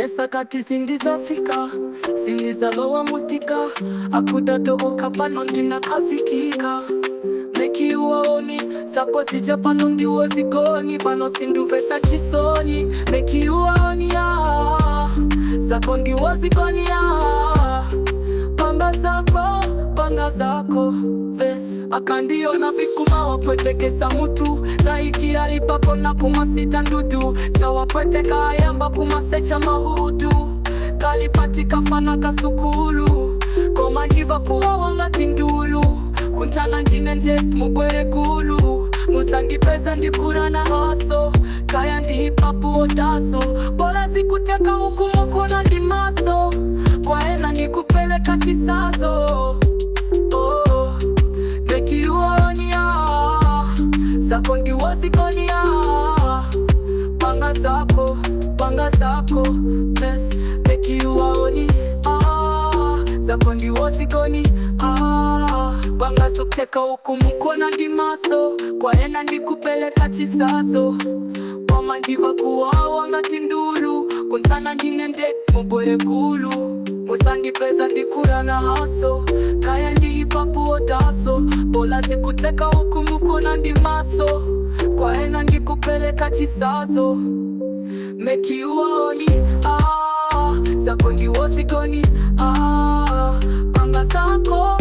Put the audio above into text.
mesakati sindizafika sindizalowa mutika akudatokoka pano ndinakazikika mekiuwaoni zako zija pano ndiwo zigoni pano sinduvetsa chisoni mekiuwaoni ya zako ndiwo zigoni ya panga zako panga zako ves akandiona vikuma wapwetekesa mutu laiki alipako na kumasita ndudu tawapweteka ayamba kumasecha mahudu kalipatika fana kasukulu komandiva kuwa wangati ndulu kuntana ndine nde mubwere gulu musandipeza ndikura na haso kaya ndihipapu otaso bola zikuteka huku mukona ndi maso kwaena nikupeleka chisazo oh, mekiuonia zako ndiwozikonia panga zako panga zako mes mekiuwaoni ah, zako ndiwozikoni ah, panga zokuteka huku mukona ndi maso kwaena ndikupeleka chisazo wamandiva kuwawa ngati ndulu kuntana ndine nde mubwere gulu musandipeza ndikura na haso kaya ndihipapu otaso bola zikuteka huku mukona ndi maso kwaena ndikupeleka chisazo mekiuwaoni ah, zako ndiwozikoni ah, panga zako